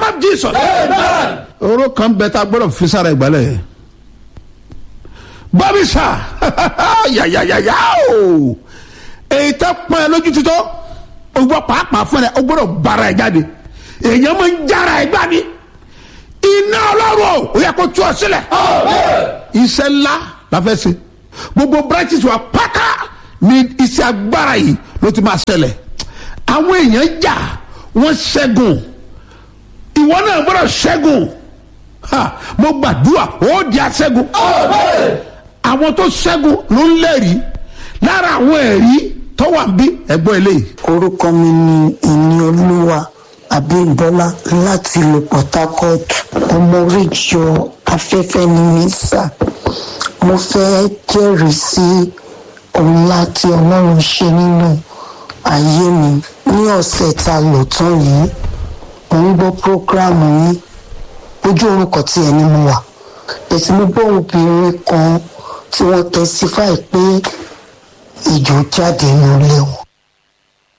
name of jesus. oró kan bẹ tá a gbọ́dọ̀ fi sára ìgbálẹ̀ yẹn bọ́bí sà yàyàyàyà o èyí tẹ́ pọ́n ẹ lójú títọ́ o gbọ́ pàápàá fún ẹ o gbọ́dọ̀ bára ẹ jáde èèyàn máa ń jára ẹ gbá ni iná ọlọ́run o yẹ kó tú ọ sílẹ̀ iṣẹ́ ńlá la fẹ́ ṣe gbogbo branches wa pátá ni iṣẹ́ agbára yìí ló ti máa ṣẹlẹ̀ àwọn èèyàn jà wọ́n ṣẹ́gun ìwọ náà gbọ́dọ̀ ṣẹ́gun ha mo gbàdúrà ó di aṣẹ́gun àwọn tó ṣẹ́gun ló ń lẹ́rìí lára àwọn ẹ̀rí tó wà bí ẹ̀gbọ́n eléyìí. orúkọ mi ni ìní olúwa abímbọ́lá láti ìlú port harcourt ọmọ oríjọ afẹ́fẹ́ ni mí sà mo fẹ́ jẹ́rìí sí ohun láti ọlọ́run ṣe nínú ayé mi ní ọ̀sẹ̀ tá a lò tán yìí mo ń gbọ́ prógráàmù yín ojú orúkọ tí ẹni mo wà èsì mo gbọ́ obìnrin kan tí wọ́n testify pé ìjò jáde nílé wọn